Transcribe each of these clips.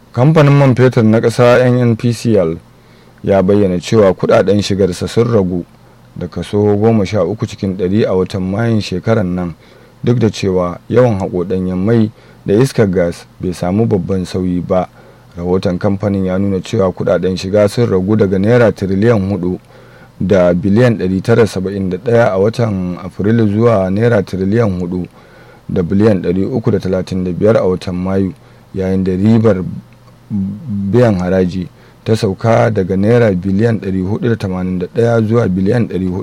kamfanin man fetur na ƙasa nnpcl ya bayyana cewa kudaden shigarsa sun ragu da kaso 13 cikin 100 a watan mayun shekarar nan duk da cewa yawan haƙo ɗanyen mai da iskar gas bai samu babban sauyi ba rahoton kamfanin ya nuna cewa kudaden shiga sun ragu daga naira tiriliyan 4 da biliyan 971 a watan afrilu zuwa naira tiriliyan 4 da biliyan 335 a watan mayu yayin da ribar biyan haraji ta sauka daga naira biliyan 481 zuwa biliyan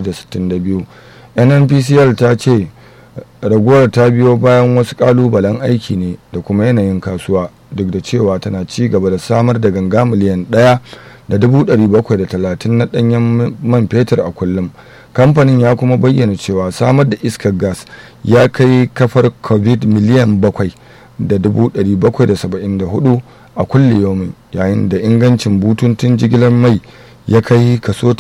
462 nnpcl ta ce raguwar ta biyo bayan wasu kalubalen aiki ne da kuma yanayin kasuwa duk da cewa tana ci gaba da samar da ganga miliyan ɗaya da dubu ɗari bakwai da talatin na ɗanyen man fetur a kullum kamfanin ya kuma bayyana cewa samar da iskar gas ya kai kafar covid miliyan bakwai da dubu ɗari bakwai da saba'in da hudu a kulle yomin yayin da ingancin bututun jigilar mai ya kai kaso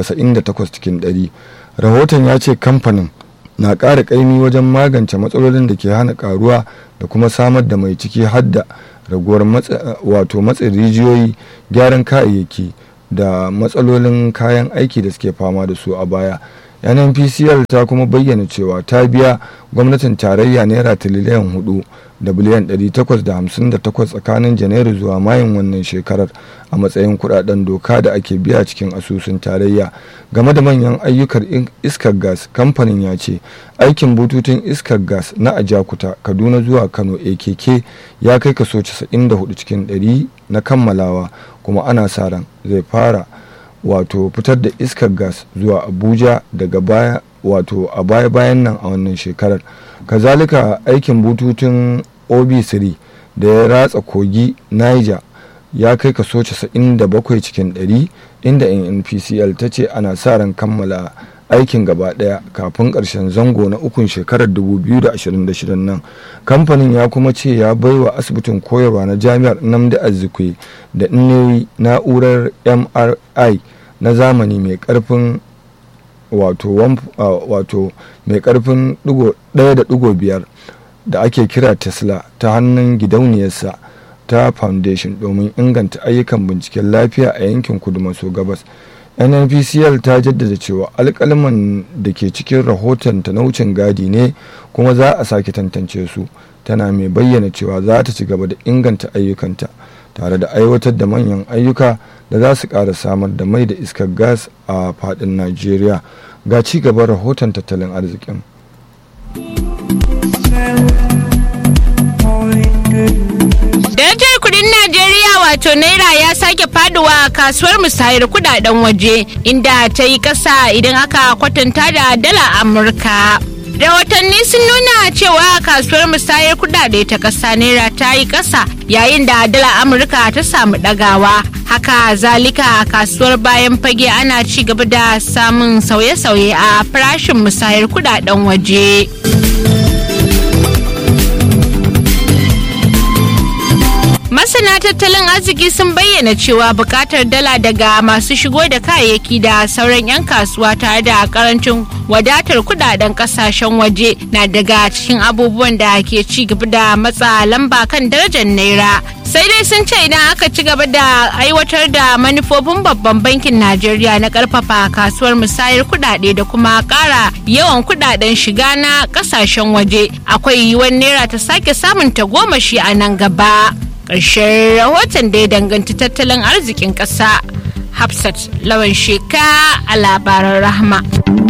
98 cikin 100 rahoton ya ce kamfanin na ƙara ƙaimi wajen magance matsalolin da ke hana ƙaruwa da kuma samar da mai ciki hadda raguwar wato matsin rijiyoyi gyaran kayayyaki da matsalolin kayan aiki da suke fama da su a baya nnpcl ta kuma bayyana cewa ta biya gwamnatin tarayya naira tiriliyan hudu da biliyan 858 tsakanin janairu zuwa mayun wannan shekarar a matsayin kudaden doka da ake biya cikin asusun tarayya game da manyan ayyukan iskar gas kamfanin ya ce aikin bututun iskar gas na ajakuta kaduna zuwa kano akk ya kai kaso 94 cikin 100 na kammalawa kuma ana sa ran zai fara wato fitar da iskar gas zuwa abuja daga baya wato a baya bayan nan a wannan shekarar kazalika aikin bututun ob3 da ya ratsa kogi niger ya kai kaso 97 cikin 100 inda npcl ta ce ana sa ran kammala aikin gaba daya kafin karshen zango na ukun shekarar 2026 nan kamfanin ya kuma ce ya baiwa asibitin koyarwa na jami'ar namdi azikwe da nnewi na'urar mri na zamani mai karfin wato wato mai karfin 1.5 da ake kira tesla ta hannun gidauniyarsa ta foundation domin inganta ayyukan binciken lafiya a yankin kudu maso gabas nnpcl ta jaddada cewa alkalman da ke cikin rahoton ta na wucin gadi ne kuma za a sake tantance su tana mai bayyana cewa za ta ci gaba da inganta ayyukanta tare da aiwatar da manyan ayyuka da za su ƙara samar da mai da iskar gas a faɗin najeriya ga ci gaban rahoton tattalin arzikin Darajar kudin Najeriya wato Naira ya sake faduwa a kasuwar musayar kudaden waje inda ta yi kasa idan aka kwatanta da dala Amurka. Rahotanni sun nuna cewa kasuwar musayar kudade ta kasa Naira ta yi kasa yayin da dala Amurka ta samu dagawa. Haka zalika kasuwar bayan fage ana ci gaba da samun sauye-sauye a farashin musayar kudaden waje. masana tattalin arziki sun bayyana cewa bukatar dala daga masu shigo da kayayyaki da sauran 'yan kasuwa tare da karancin wadatar kudaden kasashen waje na daga cikin abubuwan da ke ci gaba da matsa lamba kan darajar naira sai dai sun ce idan aka ci gaba da aiwatar da manufofin babban bankin najeriya na karfafa kasuwar musayar kudade da kuma kara yawan kudaden shiga na kasashen waje akwai yiwuwar naira ta sake samun tagomashi a nan gaba ƙarshen rahoton da ya danganci tattalin arzikin ƙasa hafsat lawan sheka a labaran rahma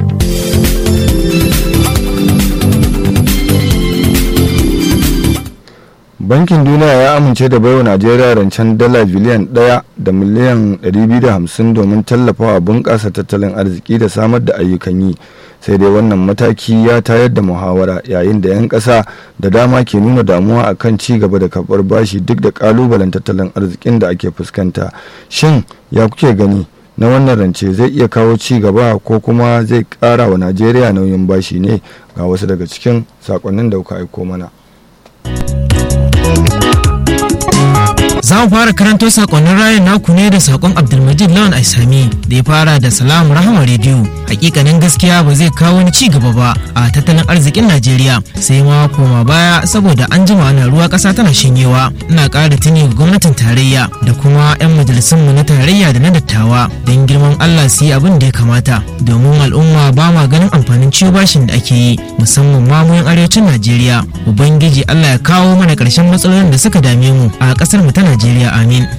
bankin duniya ya amince da baiwa najeriya rancen dala biliyan 1 da miliyan 250 domin tallafawa bunƙasa tattalin arziki da samar da ayyukan yi sai dai wannan mataki ya tayar da muhawara yayin da 'yan ƙasa da dama ke nuna damuwa akan ci gaba da karɓar bashi duk da ƙalubalen tattalin arzikin da ake fuskanta shin ya kuke gani na wannan rance zai iya kawo ci gaba ko kuma zai ƙara wa najeriya nauyin bashi ne ga wasu daga cikin sakonnin da kuka aiko mana za mu fara karanto sakonnin rayan naku ne da sakon abdulmajid lawan aisami da ya fara da salamu rahama rediyo hakikanin gaskiya ba zai kawo wani ci gaba ba a tattalin arzikin najeriya sai ma koma baya saboda an jima ana ruwa kasa tana shanyewa ina ƙara tuni ga gwamnatin tarayya da kuma 'yan majalisun mu na tarayya da na dattawa don girman allah su yi abin da ya kamata domin al'umma ba ma ganin amfanin ciwo bashin da ake yi musamman ma mu arewacin najeriya ubangiji allah ya kawo mana ƙarshen matsalolin da suka dame mu a ƙasar mu ta najeriya amin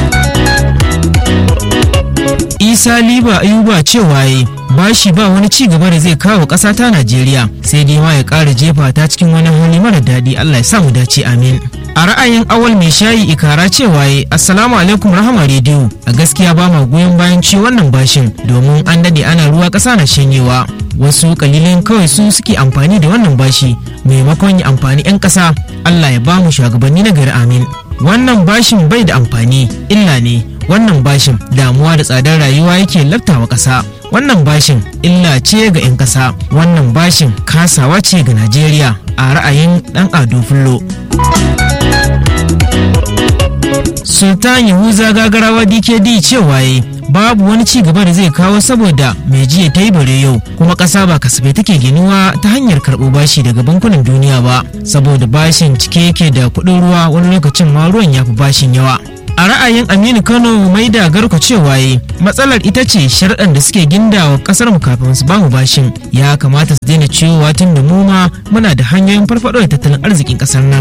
isa liba ayuba cewa yi bashi ba wani ci gaba da zai kawo ƙasa ta najeriya sai dai ma ya ƙara jefa ta cikin wani hali mara daɗi allah ya sa mu dace amin a ra'ayin awal mai shayi ikara cewa yi assalamu alaikum rahama rediyo a gaskiya ba ma goyon bayan ci wannan bashin domin an daɗe ana ruwa ƙasa na shanyewa wasu kalilan kawai su suke amfani da wannan bashi maimakon ya amfani 'yan ƙasa allah ya ba mu shugabanni na gari amin wannan bashin bai da amfani illa ne wannan bashin damuwa da tsadar rayuwa yake laftawa ƙasa wannan bashin illa ce ga 'yan ƙasa wannan bashin kasawa ce ga najeriya a ra'ayin ɗan ado fullo sultan yahuza gagarawa dkd cewa yi babu wani ci gaba da zai kawo saboda mai jiya ta yi bare yau kuma ƙasa ba kasafai take ginuwa ta hanyar karɓo bashi daga bankunan duniya ba saboda bashin cike yake da kuɗin ruwa wani lokacin ma ruwan ya fi bashin yawa a ra'ayin aminu kano mai da garko cewa yi matsalar ita ce sharɗan da suke gindawa ƙasar mu kafin su bamu bashin ya kamata su daina ciwowa tun da mu ma muna da hanyoyin farfaɗo da tattalin arzikin ƙasar nan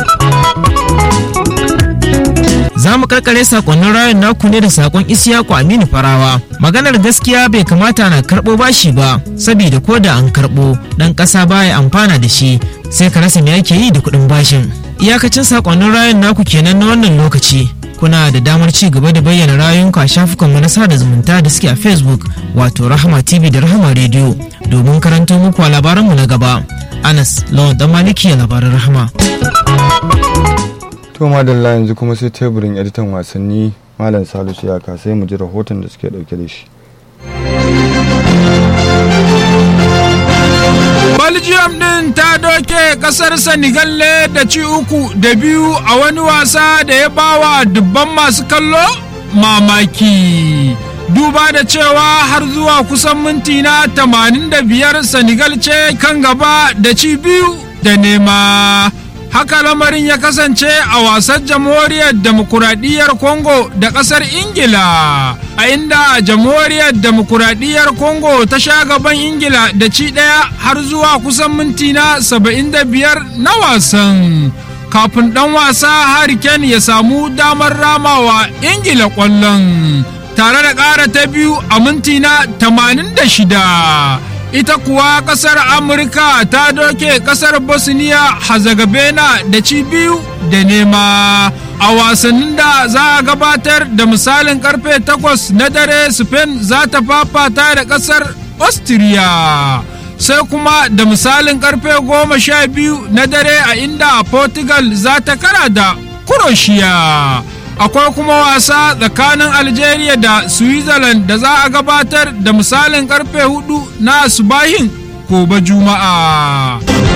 za mu karkare sakonnin rayun naku ne da sakon isiyaku aminu farawa maganar gaskiya bai kamata na karɓo bashi ba saboda ko da an karɓo ɗan ƙasa baya amfana da shi sai ka rasa me ake yi da kuɗin bashin iyakacin sakonnin rayun naku kenan na wannan lokaci kuna da damar ci gaba da bayyana rayunku a shafukanmu na sada zumunta da suke a facebook wato rahama tv da rahama radio domin karanto muku a labaranmu na gaba anas lawan dan maliki labaran rahama to madalla yanzu kuma sai teburin editan wasanni malam salisu ya sai mu ji rahoton da suke dauke da shi belgium din ta doke kasar senegal ne da ci uku da biyu a wani wasa da ya bawa dubban masu kallo mamaki duba da cewa har zuwa kusan minti na 85 senegal ce kan gaba da ci biyu da nema haka lamarin ya kasance a wasan jamhuriyar demokuraɗiyyar congo da ƙasar ingila a inda jamhuriyar demokuraɗiyyar congo ta sha gaban ingila da ci ɗaya har zuwa kusan minti na 75 na wasan kafin ɗan wasa hariken ya samu damar ramawa ingila ƙwallon tare da ƙara ta biyu a minti na 86 ita kuwa kasar amurka ta doke kasar bosnia hazagabena da ci biyu da nema a wasannin da za a gabatar da misalin karfe 8 na dare spain za ta fafata da kasar austria sai kuma da misalin karfe 12 na dare a inda portugal za ta kara da croatia akwai kuma wasa tsakanin algeria da switzerland da za a gabatar da misalin karfe hudu na subahin gobe juma'a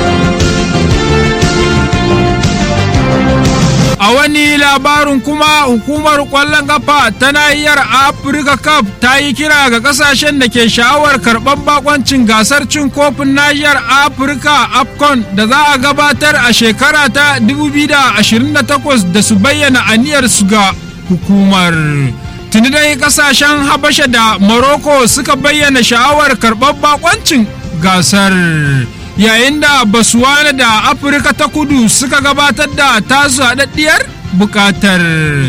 a wani labarin kuma hukumar kwallon kafa ta nahiyar afirka cup ta yi kira ga kasashen da ke sha'awar karɓar bakoncin gasar cin kofin nahiyar afirka afcon da za a gabatar a shekara ta 2028 da su bayyana aniyar su ga hukumar tuni dai kasashen habasha da morocco suka bayyana sha'awar karɓar bakoncin gasar yayin da basuwana da afirka ta kudu suka gabatar da tasu haɗaɗɗiyar buƙatar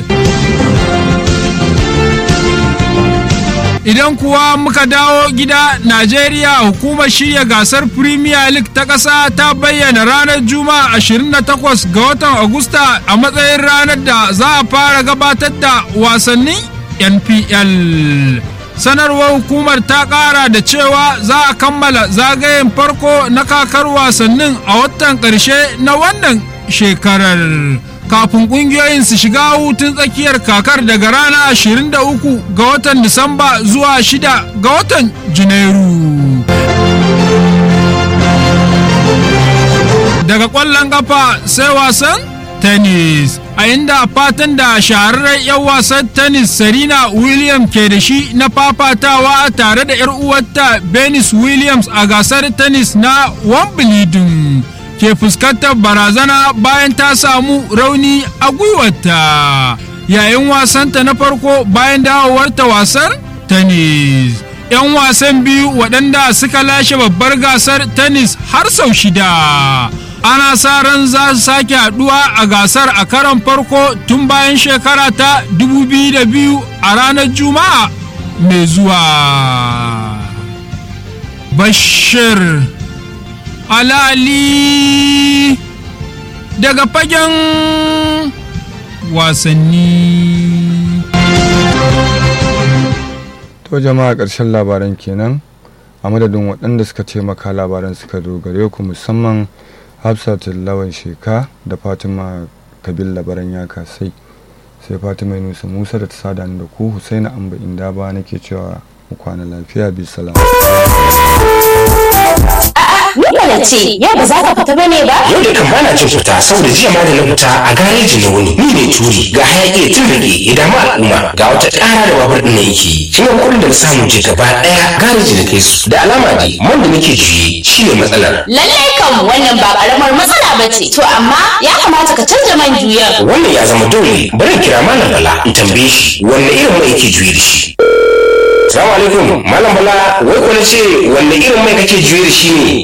idan kuwa muka dawo gida najeriya hukumar shirya gasar premier league ta ƙasa ta bayyana ranar juma'a 28 ga watan agusta a matsayin ranar da za a fara gabatar da wasannin npl sanarwar hukumar ta kara da cewa za a kammala zagayen farko na kakar wasannin a watan ƙarshe na wannan shekarar kafin ƙungiyoyin su shiga hutun tsakiyar kakar daga rana 23 ga watan disamba zuwa 6 ga watan janairu daga ƙwallon ƙafa sai wasan tennis a inda fatan da shahararren 'yan wasan tennis serena williams ke da shi na fafatawa tare da 'yar uwarta venus williams a gasar tennis na wimbledon ke fuskantar barazana bayan ta samu rauni a gwiwarta yayin wasanta na farko bayan dawowarta wasar tennis 'yan wasan biyu waɗanda suka lashe babbar gasar tennis har sau shida ana sa ran za su sake haɗuwa a gasar a karon farko tun bayan shekara ta 2002 a ranar juma'a mai zuwa bashir alali daga fagen wasanni to jama'a ƙarshen labaran kenan a madadin waɗanda suka taimaka labaran suka dogare ku musamman hafsat lawan sheka da fatima kabil labaran ya kasai sai fatima nusa musa da ta sada da ku husaina amba inda ba nake cewa mu kwana lafiya bi salam Ni na ce, yau ba za ka fita bane ba? Yau da kan bana jin fita saboda jiya ma da na fita a gareji na wuni. Ni ne turi ga hayaki ya tun ya damu al'umma ga wata ƙara da babur ɗin na yake. Shi ne kuɗin da na samu je gaba ɗaya gareji na kai su. Da alama dai man da nake juye shi ne matsalar. Lallai kan wannan ba ƙaramar matsala ba ce. To amma ya kamata ka canza man juyan. Wannan ya zama dole bari in kira Malam Bala in tambaye shi wanne irin mai yake juye da shi. Salamu alaikum Malam Bala wai ko na ce wanne irin mai kake juye da shi ne?